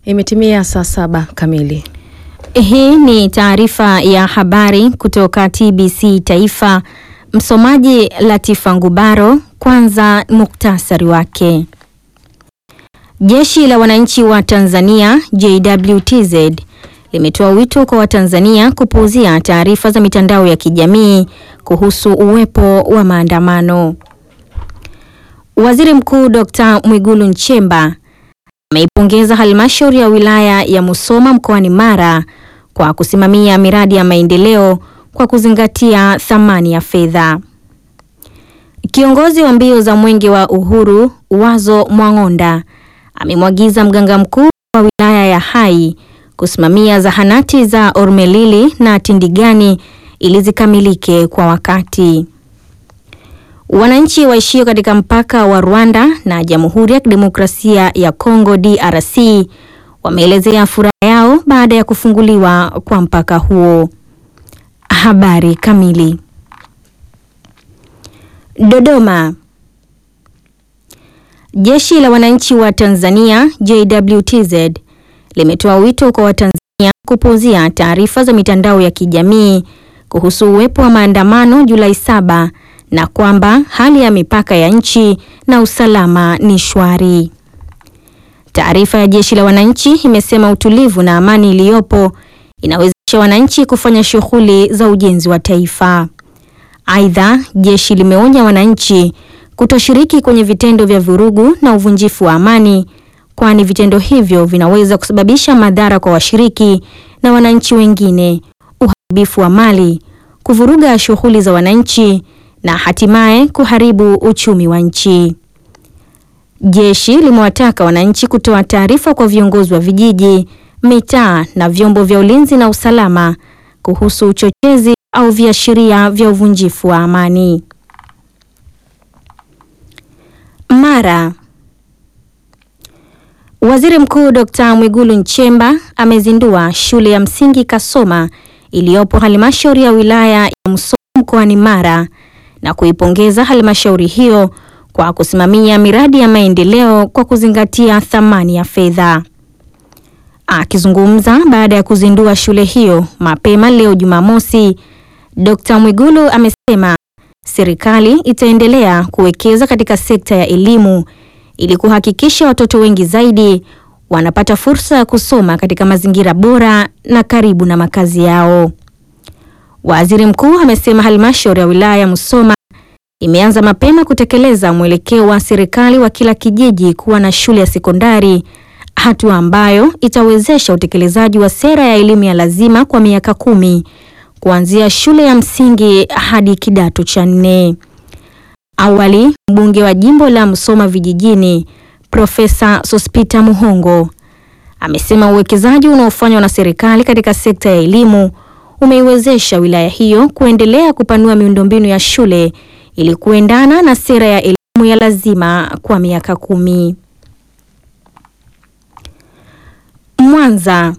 Imetimia saa saba kamili. Hii ni taarifa ya habari kutoka TBC Taifa. Msomaji Latifa Ngubaro. Kwanza muktasari wake. Jeshi la Wananchi wa Tanzania JWTZ limetoa wito kwa Watanzania kupuuzia taarifa za mitandao ya kijamii kuhusu uwepo wa maandamano. Waziri Mkuu Dr. Mwigulu Nchemba ameipongeza halmashauri ya wilaya ya Musoma mkoani Mara kwa kusimamia miradi ya maendeleo kwa kuzingatia thamani ya fedha. Kiongozi wa mbio za Mwenge wa Uhuru Wazo Mwang'onda amemwagiza mganga mkuu wa wilaya ya Hai kusimamia zahanati za Ormelili na Tindigani ili zikamilike kwa wakati. Wananchi waishio katika mpaka wa Rwanda na Jamhuri ya Kidemokrasia ya Kongo DRC wameelezea furaha yao baada ya kufunguliwa kwa mpaka huo. Habari kamili. Dodoma. Jeshi la Wananchi wa Tanzania JWTZ limetoa wito kwa Watanzania kupuuzia taarifa za mitandao ya kijamii kuhusu uwepo wa maandamano Julai saba na kwamba hali ya mipaka ya nchi na usalama ni shwari. Taarifa ya Jeshi la Wananchi imesema utulivu na amani iliyopo inawezesha wananchi kufanya shughuli za ujenzi wa taifa. Aidha, jeshi limeonya wananchi kutoshiriki kwenye vitendo vya vurugu na uvunjifu wa amani kwani vitendo hivyo vinaweza kusababisha madhara kwa washiriki na wananchi wengine, uharibifu wa mali, kuvuruga shughuli za wananchi na hatimaye kuharibu uchumi wa nchi. Jeshi limewataka wananchi kutoa taarifa kwa viongozi wa vijiji, mitaa na vyombo vya ulinzi na usalama kuhusu uchochezi au viashiria vya uvunjifu wa amani. Mara. Waziri Mkuu Dr. Mwigulu Nchemba amezindua shule ya msingi Kasoma iliyopo halmashauri ya wilaya ya Musoma mkoani Mara na kuipongeza halmashauri hiyo kwa kusimamia miradi ya maendeleo kwa kuzingatia thamani ya fedha. Akizungumza baada ya kuzindua shule hiyo mapema leo Jumamosi, Dr. Mwigulu amesema serikali itaendelea kuwekeza katika sekta ya elimu ili kuhakikisha watoto wengi zaidi wanapata fursa ya kusoma katika mazingira bora na karibu na makazi yao. Waziri Mkuu amesema halmashauri ya wilaya ya Musoma imeanza mapema kutekeleza mwelekeo wa serikali wa kila kijiji kuwa na shule ya sekondari, hatua ambayo itawezesha utekelezaji wa sera ya elimu ya lazima kwa miaka kumi kuanzia shule ya msingi hadi kidato cha nne. Awali, mbunge wa jimbo la Musoma vijijini Profesa Sospita Muhongo amesema uwekezaji unaofanywa na serikali katika sekta ya elimu umeiwezesha wilaya hiyo kuendelea kupanua miundombinu ya shule ili kuendana na sera ya elimu ya lazima kwa miaka kumi. Mwanza.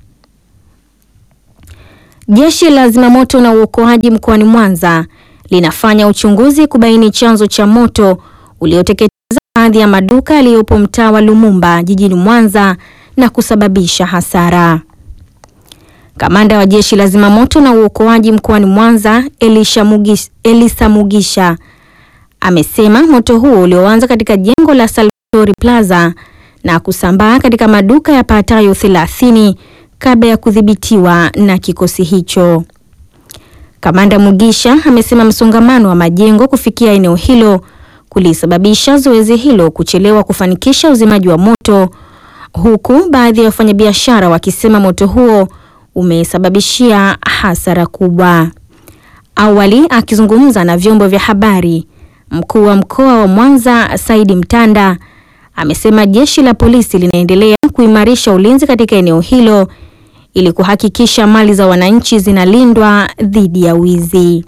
Jeshi la zimamoto na uokoaji mkoani Mwanza linafanya uchunguzi kubaini chanzo cha moto ulioteketeza baadhi ya maduka yaliyopo mtaa wa Lumumba jijini Mwanza na kusababisha hasara. Kamanda wa jeshi la zimamoto na uokoaji mkoani Mwanza Elisha Mugisha, Elisa Mugisha amesema moto huo ulioanza katika jengo la Salvatori Plaza na kusambaa katika maduka yapatayo 30 kabla ya kudhibitiwa na kikosi hicho. Kamanda Mugisha amesema msongamano wa majengo kufikia eneo hilo kulisababisha zoezi hilo kuchelewa kufanikisha uzimaji wa moto, huku baadhi ya wafanyabiashara wakisema moto huo umesababishia hasara kubwa. Awali akizungumza na vyombo vya habari, mkuu wa mkoa wa Mwanza Saidi Mtanda amesema jeshi la polisi linaendelea kuimarisha ulinzi katika eneo hilo ili kuhakikisha mali za wananchi zinalindwa dhidi ya wizi.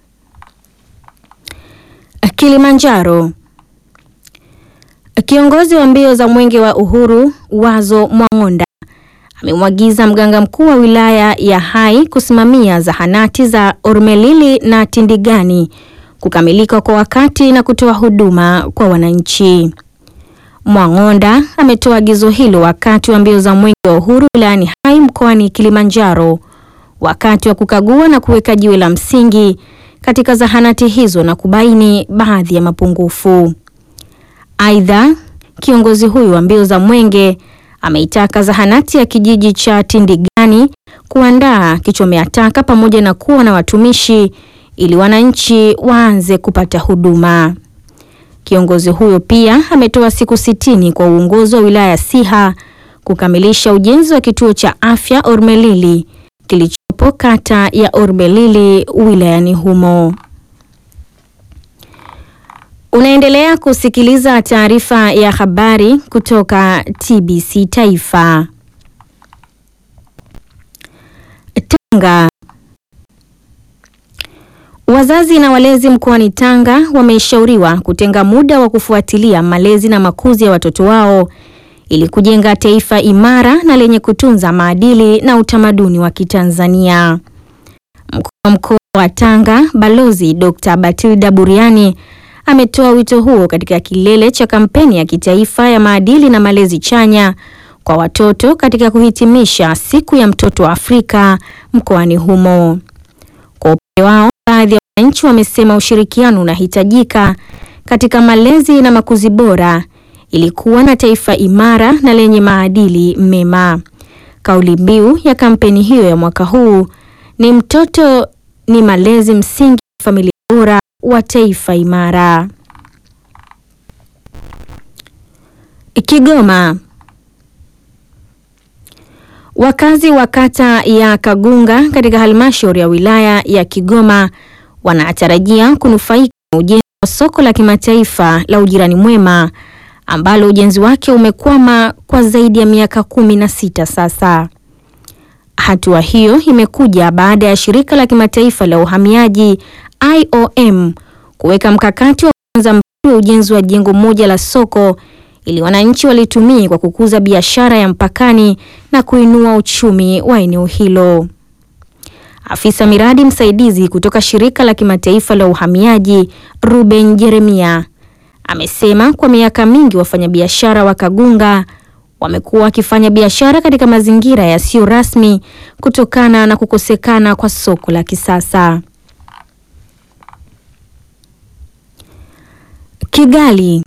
Kilimanjaro. Kiongozi wa mbio za Mwenge wa Uhuru Wazo Mwang'onda amemwagiza mganga mkuu wa wilaya ya Hai kusimamia zahanati za Ormelili na Tindigani kukamilika kwa wakati na kutoa huduma kwa wananchi. Mwang'onda ametoa agizo hilo wakati wa mbio za Mwenge wa Uhuru wilayani Hai mkoani Kilimanjaro wakati wa kukagua na kuweka jiwe la msingi katika zahanati hizo na kubaini baadhi ya mapungufu. Aidha, kiongozi huyu wa mbio za Mwenge ameitaka zahanati ya kijiji cha Tindigani kuandaa kichomea taka pamoja na kuwa na watumishi ili wananchi waanze kupata huduma. Kiongozi huyo pia ametoa siku sitini kwa uongozi wa wilaya ya Siha kukamilisha ujenzi wa kituo cha afya Ormelili kilichopo kata ya Ormelili wilayani humo. Unaendelea kusikiliza taarifa ya habari kutoka TBC Taifa. Tanga. Wazazi na walezi mkoani Tanga wameshauriwa kutenga muda wa kufuatilia malezi na makuzi ya watoto wao ili kujenga taifa imara na lenye kutunza maadili na utamaduni wa Kitanzania. Mkuu wa mkoa wa Tanga, Balozi Dr. Batilda Buriani ametoa wito huo katika kilele cha kampeni ya kitaifa ya maadili na malezi chanya kwa watoto katika kuhitimisha siku ya mtoto wa Afrika mkoani humo. Kwa upande wao, baadhi ya wananchi wamesema ushirikiano unahitajika katika malezi na makuzi bora ili kuwa na taifa imara na lenye maadili mema. Kauli mbiu ya kampeni hiyo ya mwaka huu ni mtoto ni malezi msingi wa familia bora wa taifa imara. Kigoma. Wakazi wa kata ya Kagunga katika halmashauri ya wilaya ya Kigoma wanatarajia kunufaika na ujenzi wa soko la kimataifa la ujirani mwema ambalo ujenzi wake umekwama kwa zaidi ya miaka kumi na sita sasa. Hatua hiyo imekuja baada ya shirika la kimataifa la uhamiaji IOM kuweka mkakati wa kuanza mradi wa ujenzi wa jengo moja la soko ili wananchi walitumie kwa kukuza biashara ya mpakani na kuinua uchumi wa eneo hilo. Afisa miradi msaidizi kutoka shirika la kimataifa la uhamiaji Ruben Jeremia amesema kwa miaka mingi wafanyabiashara wa Kagunga wamekuwa wakifanya biashara katika mazingira yasiyo rasmi kutokana na kukosekana kwa soko la kisasa. Kigali.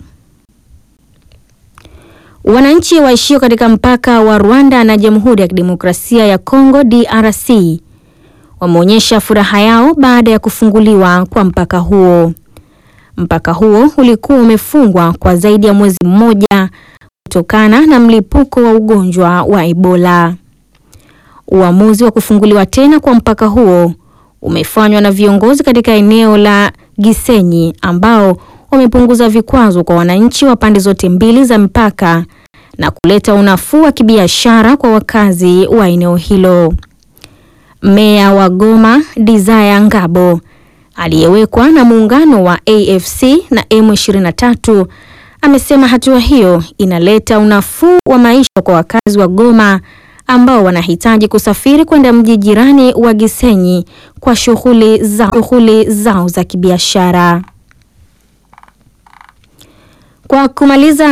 Wananchi waishio katika mpaka wa Rwanda na Jamhuri ya Kidemokrasia ya Kongo DRC wameonyesha furaha yao baada ya kufunguliwa kwa mpaka huo. Mpaka huo ulikuwa umefungwa kwa zaidi ya mwezi mmoja kutokana na mlipuko wa ugonjwa wa Ebola. Uamuzi wa kufunguliwa tena kwa mpaka huo umefanywa na viongozi katika eneo la Gisenyi ambao wamepunguza vikwazo kwa wananchi wa pande zote mbili za mpaka na kuleta unafuu wa kibiashara kwa wakazi wa eneo hilo. Meya wa Goma Desire Ngabo aliyewekwa na muungano wa AFC na M23 amesema hatua hiyo inaleta unafuu wa maisha kwa wakazi wa Goma ambao wanahitaji kusafiri kwenda mji jirani wa Gisenyi kwa shughuli za shughuli zao za kibiashara. Kwa kumaliza